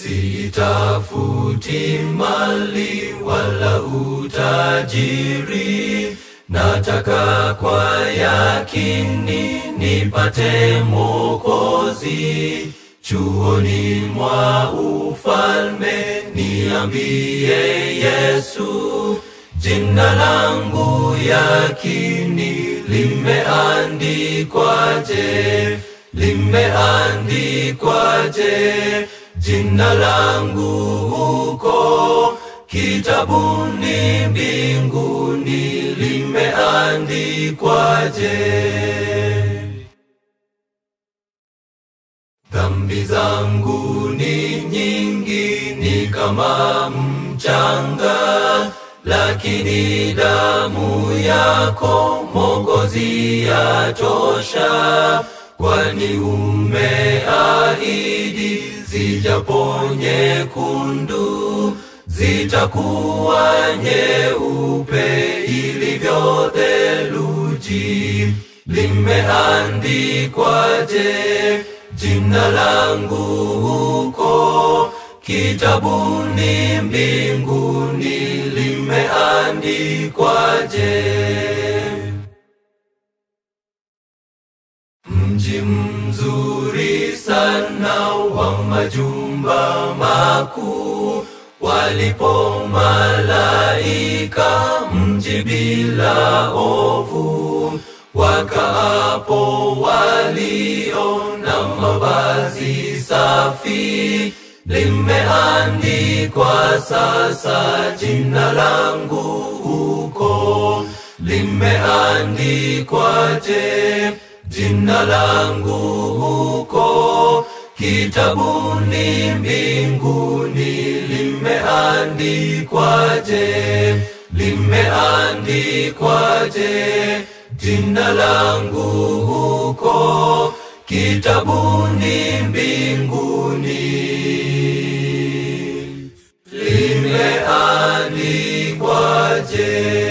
Sitafuti mali wala utajiri, nataka kwa yakini nipate Mwokozi. Chuoni mwa ufalme niambie Yesu, jina langu yakini limeandikwaje? Limeandikwaje? Jina langu huko kitabuni mbinguni limeandikwaje? Dhambi zangu ni nyingi, ni kama mchanga, lakini damu yako Mwokozi yatosha, kwani umeahidi zijapo nyekundu zitakuwa nyeupe ilivyo theluji. Limeandikwaje jina langu huko kitabuni mbinguni limeandikwaje? Mji mzuri sana wa majumba makuu, walipo malaika, mji bila ovu, wakaapo walio na mavazi safi, limeandikwa sasa jina langu huko, limeandikwaje? jina langu huko kitabuni mbinguni limeandikwaje? Limeandikwaje? jina langu huko kitabuni mbinguni limeandikwaje?